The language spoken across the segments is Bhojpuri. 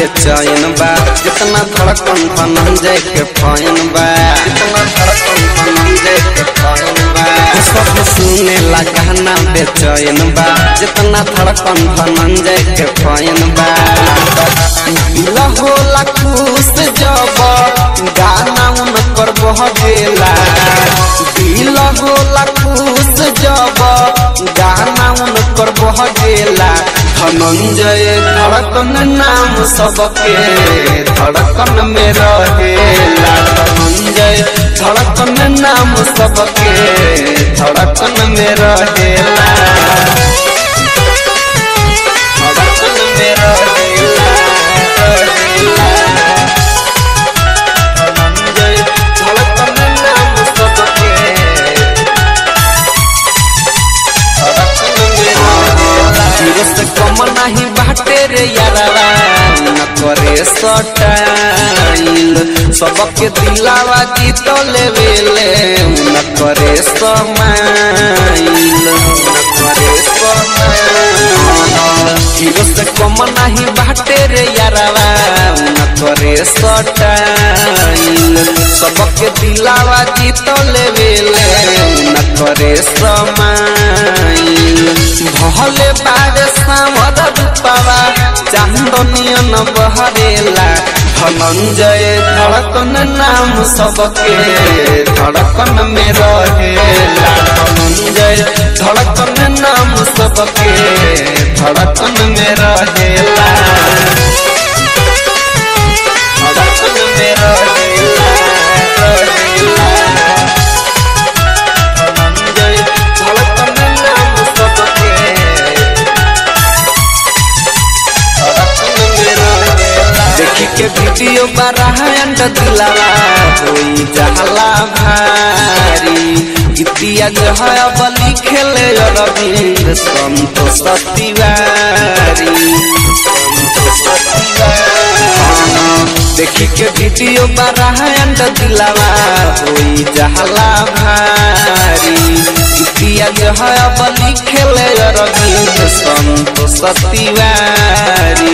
बेचैन बा जितना धड़कन धनंजय के फैन बा जितना धड़कन धनंजय के फैन बा सब सुने ला गाना बेचैन बा जितना धड़कन धनंजय के फैन बा दिल होला खुश जब गाना उनकर बह गेला दिल होला खुश जब गाना उनकर बह गेला धनंजय धड़कन नाम सबके धड़कन में रहेला धनंजय धड़कन नाम सबके धड़कन में रहेला धड़कन में रहेला रहेला धनंजय धड़कन नाम सबके हीरो से कम नहीं बाटे रे यारावा न करे सटाइल सबके दिलावा जीत लेवेले न करे समाइल न करे समाइल हीरो से कम नहीं बाटे रे यारावा न करे सटाइल सबके दिलावा जीत लेवेले न करे समाइल भले बारे सामर रूपावा चांदनियन बहरेला धनंजय धड़कन नाम सबके धड़कन में रहेला धनंजय धड़कन नाम सबके धड़कन में रहेला धड़कन में रहेला रहेला धनंजय धड़कन नाम सबके देखी के वीडियो बराहंड दिलावा होई जहला भारी गीतिया जो है अब लिखेले अरविंद संतोष तिवारी संतोष तिवारी देखी के वीडियो बराहंड दिलावा होई जहला भारी गीतिया जो है अब लिखेले अरविंद संतोष तिवारी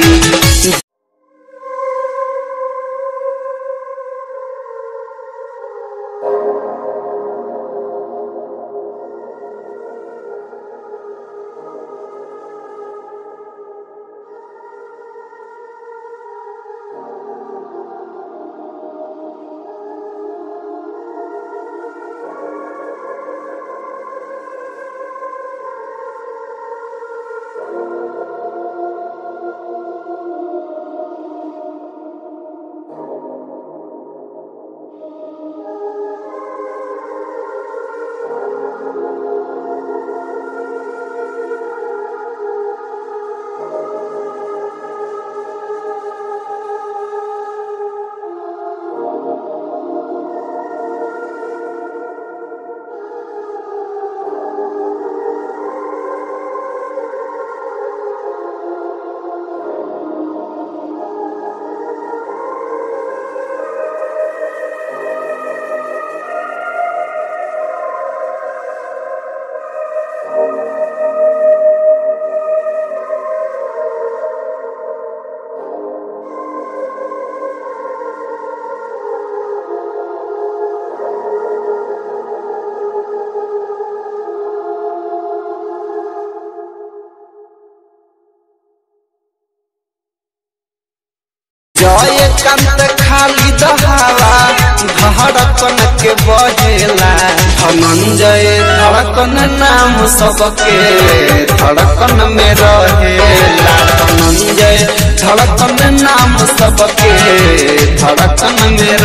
जय कंत खाली दहावा धड़कन के बहेला धनंजय धड़कन नाम सबके धड़कन में रहेला धनंजय धड़कन नाम सबके धड़कन में